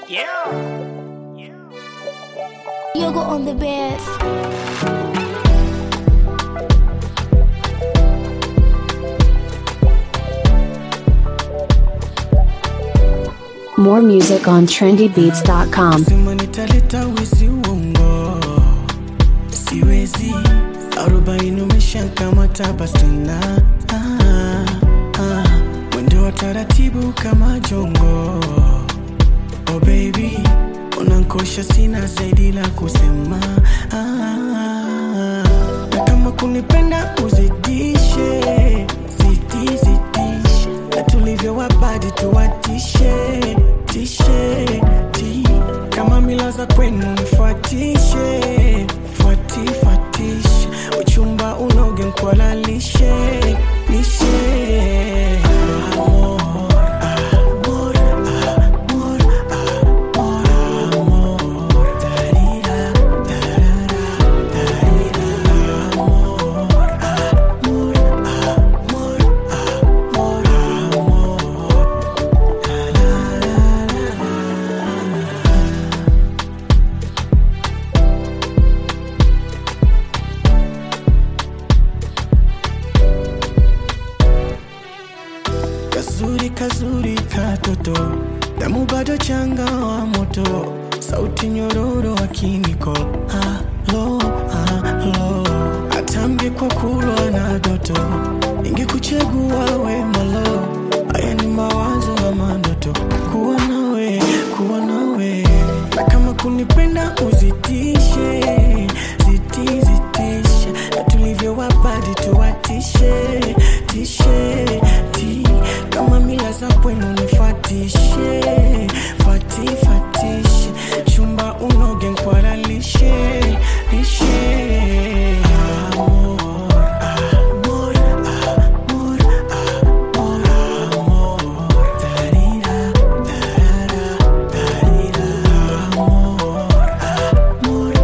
Yeah. Yoga on the bed. More music on trendybeats.com. Sema nitaleta wezi uongo, siwezi. Arobaini umeshakamata basi tena ah, ah. Mwendo wa taratibu kama jongo, oh baby, unankosha, sina zaidi la kusema ah, na kama kunipenda uzidishe, zidi zidishe, na tulivyo wabadi tuwatishe tishe ti kama mila za kwenu nifuatishe fuati fuatishe uchumba unoge nkwalalishe lishe Amor, amor, amor, amor, amor. Darira, darara, darira. Amor, amor, amor, amor, amor. Kazuri kazuri katoto, damu bado changa wa moto, sauti nyororo akiniko halo halo, atambye kwa kulwa na doto, ingekuchagua we malo, haya ni mawazo ama ndoto, kuwa nawe kuwa nawe, na kama kunipenda uzitishe ziti zitishe, na tulivyo wabadi tuwatishe tishe ti kama mila za kwenu nifatishe fati fatishe chumba unoge nkwalalishe lishe Amor, amor, amor, amor, amor. Darira, darara, darira. Amor, amor,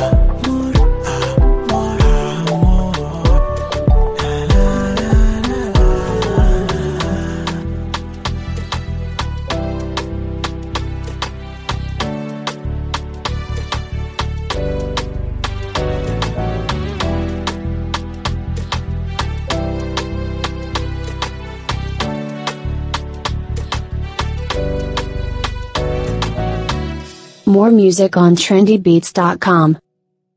amor, amor, amor. More music on trendybeats.com.